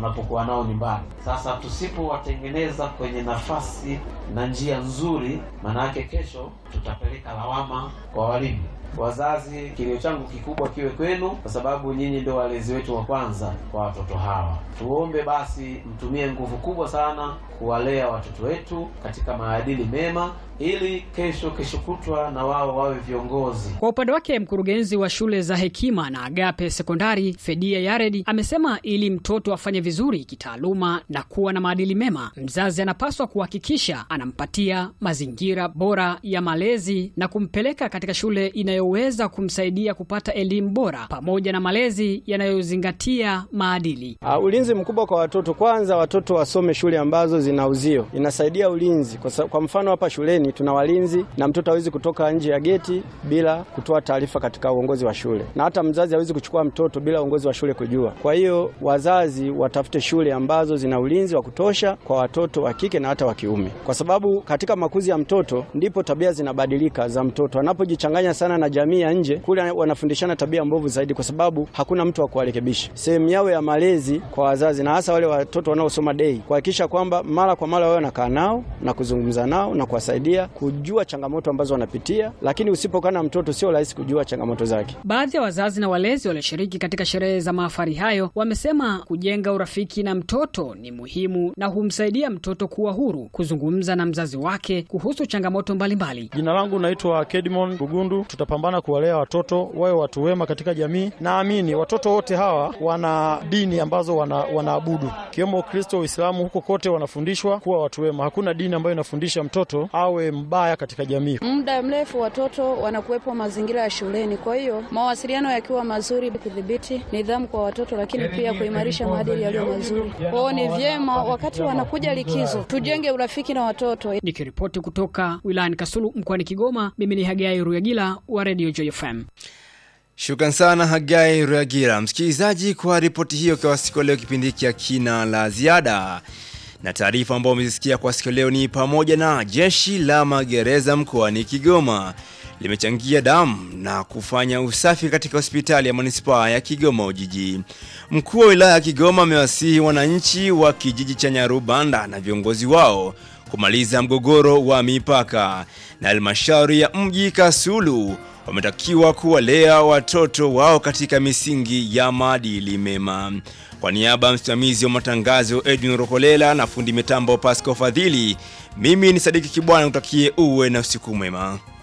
tunapokuwa nao nyumbani. Sasa tusipowatengeneza kwenye nafasi na njia nzuri, maana yake kesho tutapeleka lawama kwa walimu. Wazazi, kilio changu kikubwa kiwe kwenu, kwa sababu nyinyi ndio walezi wetu wa kwanza kwa watoto hawa. Tuombe basi mtumie nguvu kubwa sana kuwalea watoto wetu katika maadili mema, ili kesho kesho kutwa na wao wawe viongozi. Kwa upande wake mkurugenzi wa shule za Hekima na Agape Sekondari Fedia Yaredi amesema ili mtoto afanye vizuri kitaaluma na kuwa na maadili mema, mzazi anapaswa kuhakikisha anampatia mazingira bora ya malezi na kumpeleka katika shule inayoweza kumsaidia kupata elimu bora pamoja na malezi yanayozingatia maadili. Uh, ulinzi mkubwa kwa watoto. Kwanza watoto wasome shule ambazo zina uzio, inasaidia ulinzi kwa, sa- kwa mfano hapa shuleni tuna walinzi na mtoto hawezi kutoka nje ya geti bila kutoa taarifa katika uongozi wa shule, na hata mzazi hawezi kuchukua mtoto bila uongozi wa shule kujua. Kwa hiyo wazazi watafute shule ambazo zina ulinzi wa kutosha kwa watoto wa kike na hata wa kiume, kwa sababu katika makuzi ya mtoto ndipo tabia zinabadilika za mtoto. Anapojichanganya sana na jamii ya nje, kule wanafundishana tabia mbovu zaidi, kwa sababu hakuna mtu wa kuwarekebisha. Sehemu yao ya malezi kwa wazazi na hasa wale watoto wanaosoma dei, kuhakikisha kwamba mara kwa mara wao wanakaa nao na kuzungumza nao na kuwasaidia kujua changamoto ambazo wanapitia, lakini usipokaa na mtoto sio rahisi kujua changamoto zake. Baadhi ya wazazi na walezi walioshiriki katika sherehe za mahafali hayo wamesema kujenga urafiki na mtoto ni muhimu na humsaidia mtoto kuwa huru kuzungumza na mzazi wake kuhusu changamoto mbalimbali. Jina langu naitwa Kedmon Bugundu. Tutapambana kuwalea watoto wawe watu wema katika jamii. Naamini watoto wote hawa wana dini ambazo wana, wanaabudu ikiwemo Ukristo, Uislamu, huko kote wanafundishwa kuwa watu wema. Hakuna dini ambayo inafundisha mtoto awe mbaya katika jamii. Muda mrefu watoto wanakuwepo mazingira ya shuleni, kwa hiyo mawasiliano yakiwa mazuri, kudhibiti nidhamu kwa watoto, lakini pia kuimarisha maadili yaliyo mazuri. Kwao ni vyema wakati wanakuja likizo, tujenge urafiki na watoto. Nikiripoti kutoka wilayani Kasulu mkoani Kigoma, mimi ni Hagai Ruyagila wa Radio Joy FM. Shukran sana Hagai Ruagira, msikilizaji, kwa ripoti hiyo kwa siku ya leo. Kipindi hiki kina la ziada na taarifa ambayo umezisikia kwa siku ya leo ni pamoja na jeshi la magereza mkoani Kigoma limechangia damu na kufanya usafi katika hospitali ya manispaa ya Kigoma Ujiji. Mkuu wa wilaya ya Kigoma amewasihi wananchi wa kijiji cha Nyarubanda na viongozi wao kumaliza mgogoro wa mipaka, na halmashauri ya mji Kasulu wametakiwa kuwalea watoto wao katika misingi ya maadili mema. Kwa niaba ya msimamizi wa matangazo Edwin Rokolela na fundi mitambo Pasco Fadhili, mimi ni Sadiki Kibwana, kutakie uwe na usiku mwema.